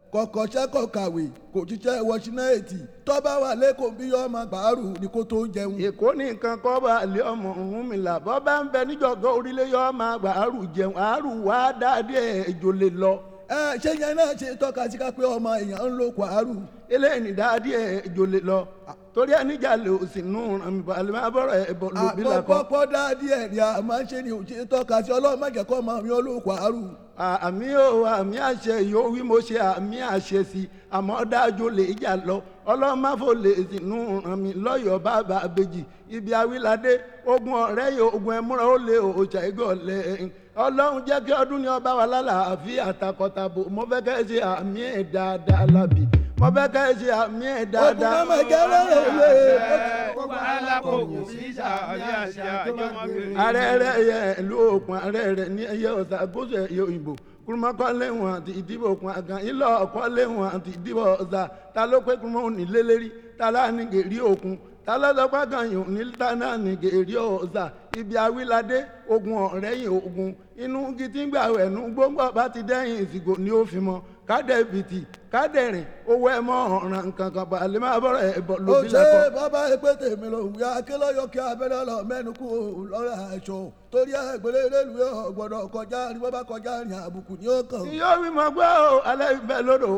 kọ̀kọ̀ṣẹ́ kọ̀ kàwé kò jíṣẹ́ wọṣínáìtì tọ́ba wà lẹ́kọ̀ọ́ bí yọ ọmọ gbàrú ni kó tó jẹun. èkó ní nǹkan kọ́ bá lé ọmọ ọ̀hún mi là bọ́ bá ń bẹ níjọ̀gọ́ orílẹ̀ yọ ọmọ àgbà àrù jẹun àrù wá dáadé ẹ̀jọ̀ lè lọ. ẹ ṣé yẹn náà ṣe tọ́ka sí ká pé ọmọ èèyàn ń lo kwara. eléyìí ní dáadé ẹ̀jọ̀ lè lọ torí ẹni jà lè òsì nù ràn balẹ̀ máa bọ̀rọ̀ ẹ̀ bọ̀ lóbi la kọ́. àpọ̀pọ̀ dáadé ẹ̀ ni a máa ń ṣe ni òṣè tọ́ka sí ọlọ́run má jẹ́ kó ọmọ mi ó lo kwara. àmì ò àmì àṣẹ yóò wí mo ṣe àmì àṣẹ sí àmọ́ dájú lè jà lọ ọlọ́màfò lè sínú ràn mí lọ́yọ̀ọ́ bàbá àbèjì ibi awíládé ogun ọ̀rẹ́ yìí ogun ẹ̀múra ó lè òòṣà ìgọ̀lẹ̀ ọlọ́run jẹ́ kí ọdún ní ọba wa lálàáfíà àtàkọ́tàbò mo fẹ́ kẹ́ ẹ ṣe àmì ẹ̀ dáadáa lábì mo fẹ́ kẹ́ ẹ ṣe àmì ẹ̀ ogun dáadáa. náà máa jẹ́ lọ́rọ̀ ilé. gbogbo alákòókò sí sàmì àṣẹ àjọmọ́gbìn. ààrẹ rẹ yẹ ìlú òkun ààrẹ rẹ ní ẹyẹ ọ̀sà gúúsù ẹ̀yẹ òyìnbó kúrúmọ́kọ́lé wọn àti ìdìbò òkun àgàn ilé ọ̀kọ́lé wọn àti ìdìbò ọ̀sà ta ló pé kúrúmọ́ òní lélẹ́rí ta láàánú gèrí òkun ta lọ́dọ́gbà kan yòó ní tánà ní gèrí ọ̀sà ibi awíládé ogun ọ̀rẹ́yìn ogun inú gidigba ẹ̀nu gbogbo bá ti dẹ́yìn ìsìnkú ni ó fi mọ́ kádẹ́bìtì kádẹ́rìn owó ẹ̀ mọ́ ọ̀ràn kankan balẹ̀ máa bọ̀rọ̀ ẹ̀ bọ̀ ó lóbi ṣe lẹ́kọ̀ọ́. bàbá ẹgbẹ́ tèmi ló wí akélọ́yọ̀ kí abẹ́rẹ́ lọ mẹ́nu kú lọ́rọ̀ aṣọ torí ẹgbẹ́rẹ́ rélùwé ọ̀gbọ́dọ̀ kọjá ní bàbá kọjá ní àbùkù ní ó kàn. yóò wí mọ gbọ́ ọ alẹ́ ìfẹ́ lódò